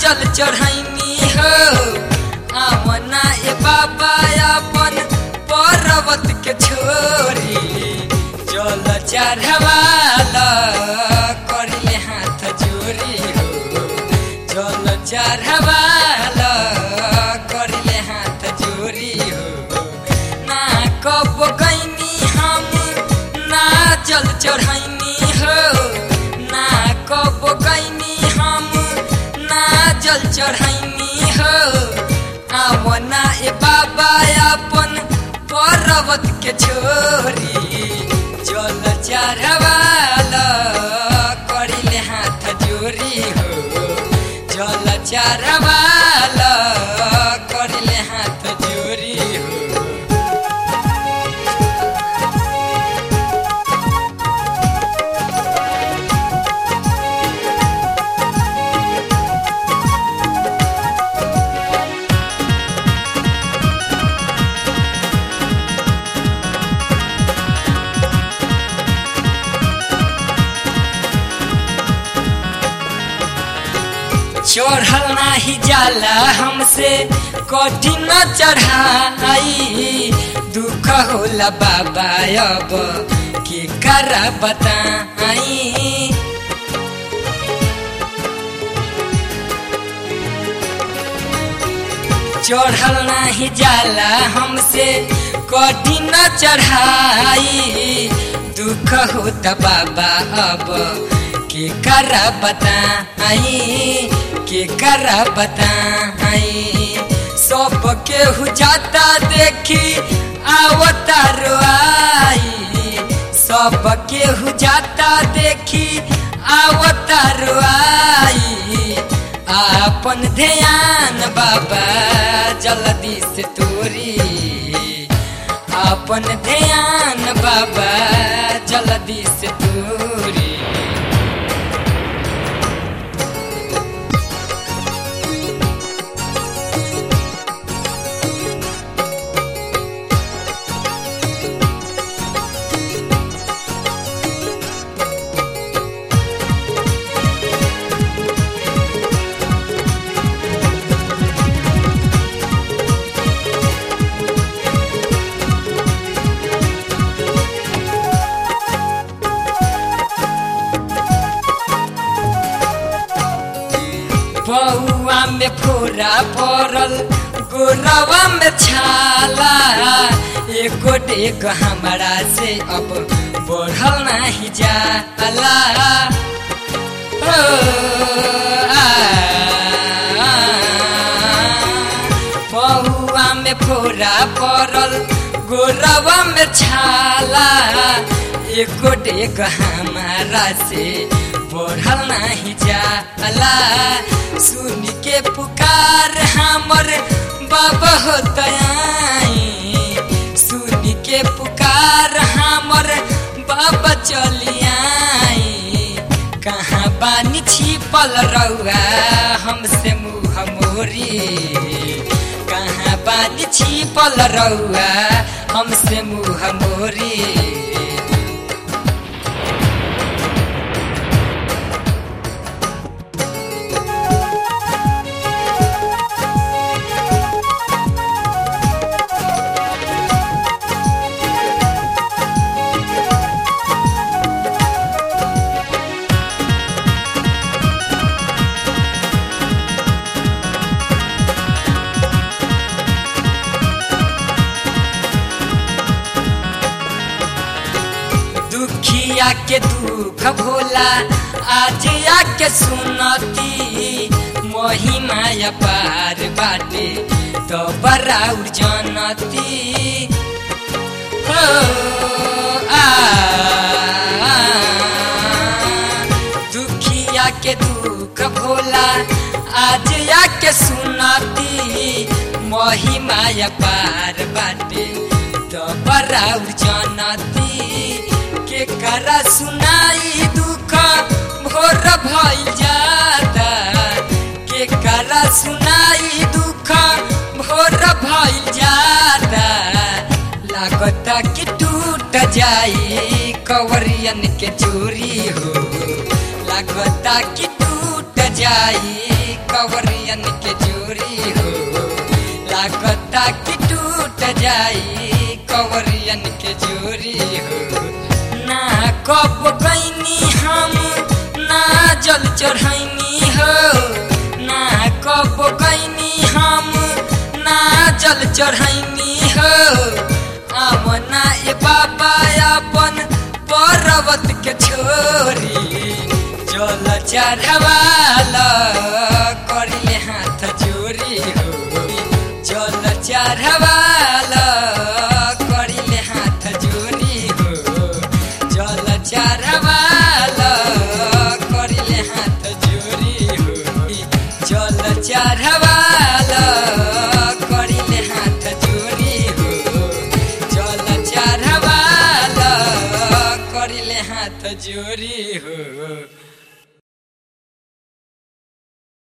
जल चढ़ैनी हो आवना ए बाबा अपन पर्वत के छोरी जल चढ़वाल करिले हाथ जोरी हो जल चढ़वाल करिले हाथ जोरी हो ना कब गईनी हम ना जल चढ़ैनी हो ना कब गईनी हम ना जल चढ़ैनी हो आवना ए बाबा अपन पर्वत के छोरी जल चढ़वाल करिले हाथ जोरी हो जल चढ़वाल करिले हाथ जोरी हो चढ़ल नाही जाला हमसे कठिन चढ़ाई दुख होला बाबा अब के करा बताई चढ़ल नाही जाला हमसे कठिन चढ़ाई दुख होता बाबा अब के करा बताई के करा बताई सब केहू जाता देखी आवता रोआई सब केहू जाता देखी आवता रोआई आपन ध्यान बाबा जल्दी से तोरी आपन ध्यान बाबा जल्दी से तोरी बउआ में फोरा पड़ल गोरवा में छाला एको डेग हमारा से अब बढ़ल नहीं जाला ओ, आ, आ, बउआ में फोरा पड़ल गोरवा में छाला एको डेग हमारा से बढ़ल नहीं जाला सुन के पुकार हमर बाबा होतई सुन के पुकार हमर बाबा चलियाई कहाँ बानी छिपल रउआ हमसे मुँह मोरी कहाँ बानी छिपल रउआ हमसे मुँह मोरी दुखिया के दुख भोला आज आके सुनती महिमा पार बाटे तो बराउर जनती हो आ, आ, दुखिया के दुख भोला आज आके सुनती महिमा पार बाटे तो बराउर जनती के करा सुनाई दुख भोर भइल जाता के करा सुनाई दुख भोर भइल जाता लागता कि टूट जाई कवरियन के चोरी हो लागता कि टूट जाई कवरियन के जोरी हो लागता कि टूट जाई कवरियन के जोरी हो ना कब कैनी हम ना जल चढ़ैनी हो ना कब कैनी हम ना जल चढ़ैनी हो आमना ए बाबा अपन पर्वत के छोरी जल चढ़वा